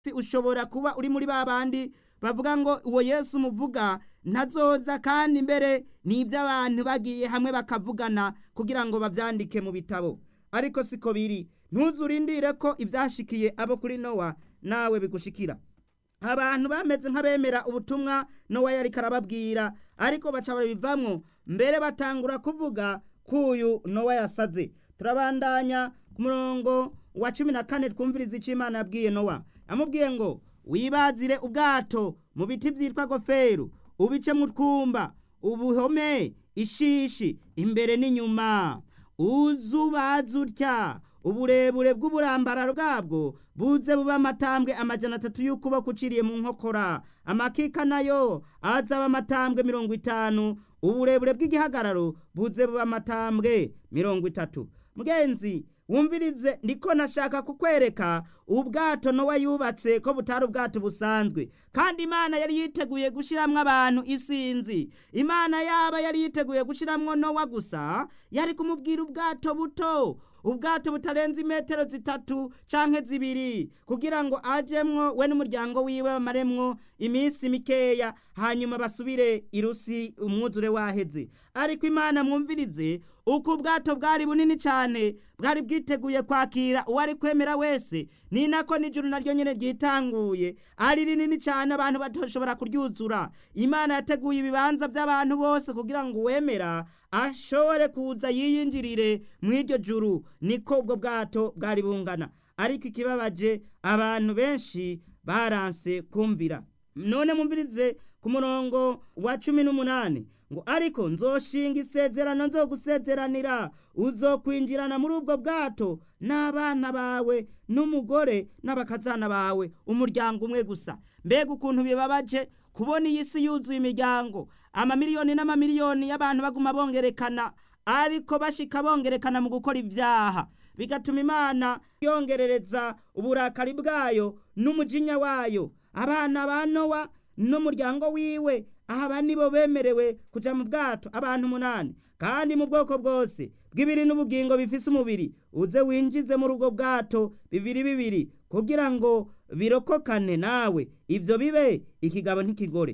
ushobora kuba uri muri ba bandi bavuga ngo uwo yesu muvuga ntazoza kandi mbere ni iby'abantu bagiye hamwe bakavugana kugira ngo babyandike mu bitabo ariko siko biri ntuzurindire ko ibyashikiye abo kuri nowa nawe bigushikira abantu bameze nk'abemera ubutumwa nowa yari karababwira ariko baca babivamwo mbere batangura kuvuga k'uyu nowa yasaze turabandanya ku murongo wa cumi na kane twumviriza icyo imana yabwiye nowa amubwiye ngo wibazire ubwato mu biti byitwa goferu ubice mu twumba ubuhome ishishi imbere n'inyuma uzubaze utya uburebure bw'uburambararo bwabwo buze buba amatambwe amajana atatu y'ukuboko uciriye mu nkokora amakika nayo azaba amatambwe mirongo itanu uburebure bw'igihagararo buze buba amatambwe mirongo itatu mugenzi wumvirize ndiko nashaka kukwereka ubwato nowa yubatse ko butari ubwato busanzwe kandi imana yari yiteguye gushiramwo abantu isinzi imana yaba yari yiteguye gushiramwo nowa gusa yari kumubwira ubwato buto ubwato butarenze imetero zitatu canke zibiri kugira ngo ajemwo we n'umuryango wiwe bamaremwo iminsi mikeya hanyuma basubire irusi umwuzure waheze ariko imana mwumvirize uko ubwato bwari bunini cyane bwari bwiteguye kwakira uwari kwemera wese ni nako n'ijuru naryo nyine ryitanguye ari rinini cyane abantu batoshobora kuryuzura imana yateguye ibibanza by'abantu bose kugira ngo uwemera ashobore kuza yiyinjirire mu iryo juru niko ubwo bwato bwari bungana ariko ikibabaje abantu benshi baranse kumvira none mumvirize ku murongo wa cumi n'umunani ngo ariko nzoshinga isezerano nzogusezeranira uzokwinjirana muri ubwo bwato n'abana bawe n'umugore n'abakazana bawe umuryango umwe gusa mbega ukuntu bibabaje kubona iyi si yuzuye imiryango amamiliyoni n'amamiliyoni y'abantu baguma bongerekana ariko bashika bongerekana mu gukora ibyaha bigatuma imana yongerereza uburakari bwayo n'umujinya wayo abana ba nowa n'umuryango wiwe aba nibo bemerewe kuja mu bwato abantu umunani kandi mu bwoko bwose bw'ibiri n'ubugingo bifise umubiri uze winjize muri ubwo bwato bibiri bibiri kugira ngo birokokane nawe ivyo bibe ikigabo ntikigore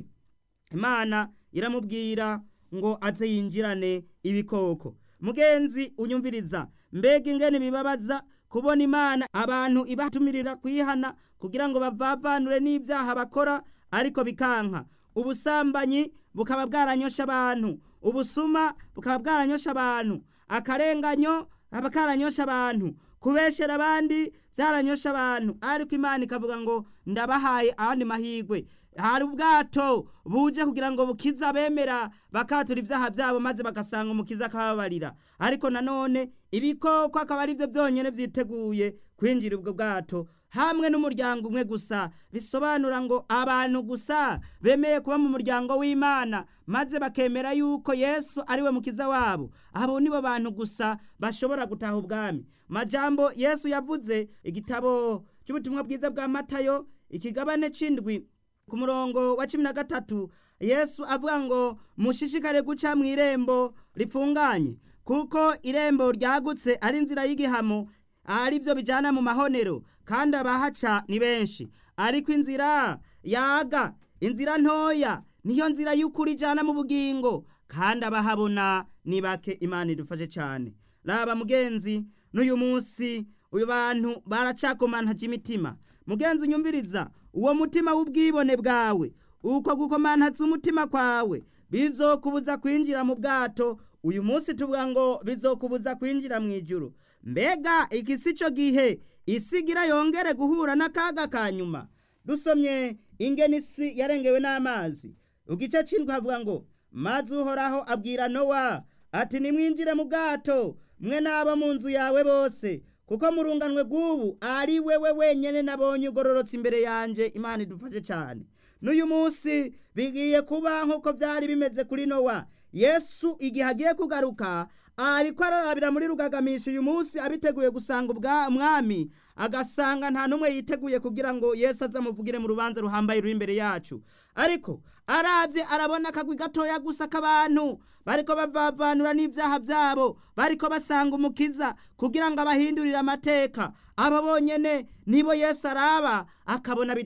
imana iramubwira ngo aze yinjirane ibikoko mugenzi unyumviriza mbega ingene bibabaza kubona imana abantu ibatumirira kwihana kugira ngo bavavanure n'ibyaha bakora ariko bikanka ubusambanyi bukaba bwaranyosha abantu ubusuma bukaba bwaranyosha abantu akarenganyo kaba karanyosha abantu kubeshera abandi byaranyosha abantu ariko imana ikavuga ngo ndabahaye abandi mahirwe hari ubwato buje kugira ngo bukize abemera bakatura ibyaha byabo maze bagasanga umukiza akababarira ariko nanone ibikoko akaba ari byo byonyine byiteguye kwinjira ubwo bwato hamwe n'umuryango umwe gusa bisobanura ngo abantu gusa bemeye kuba mu muryango w'imana maze bakemera yuko yesu ari we mukiza wabo abo nibo bantu gusa bashobora gutaha ubwami majambo yesu yavuze igitabo cy'ubutumwa bwiza bwa matayo ikigabane c'indwi ku murongo wa cumi na gatatu yesu avuga ngo mushishikare guca mu irembo rifunganye kuko irembo ryagutse ari inzira y'igihamo ari byo bijyana mu mahonero kandi abahaca ni benshi ariko inzira yaga inzira ntoya niyo nzira y'ukuri ijyana mu bugingo kandi abahabona ni bake imana idufashe cyane raba mugenzi n'uyu munsi uyu bantu baracakomantaje imitima mugenzi unyumviriza uwo mutima w'ubwibone bwawe uko gukomantaza umutima kwawe bizokubuza kwinjira mu bwato uyu munsi tuvuga ngo bizokubuza kwinjira mu ijuru mbega iki si cyo gihe isigira yongere guhura n'akaga ka nyuma dusomye ingeni isi yarengewe n'amazi igice cy'indwi havuga ngo maze uhoraho abwira nowa ati nimwinjire mu bwato mwe n'abo mu nzu yawe bose kuko mu runganwe rw'ubu ari wewe wenyine nabonye ugororotse imbere yanjye imana idufashe cyane n'uyu munsi bigiye kuba nk'uko byari bimeze kuri nowa yesu igihe agiye kugaruka ariko ararabira muri rugagamisha uyu munsi abiteguye gusanga umwami agasanga nta n'umwe yiteguye kugira ngo yesu azamuvugire mu rubanza ruhambaye ruri imbere yacu ariko arabye arabona akagwi gatoya gusa k'abantu bariko bavavanura n'ibyaha byabo bariko basanga umukiza kugira ngo abahindurire amateka abo bonyene nibo yesu araba akabona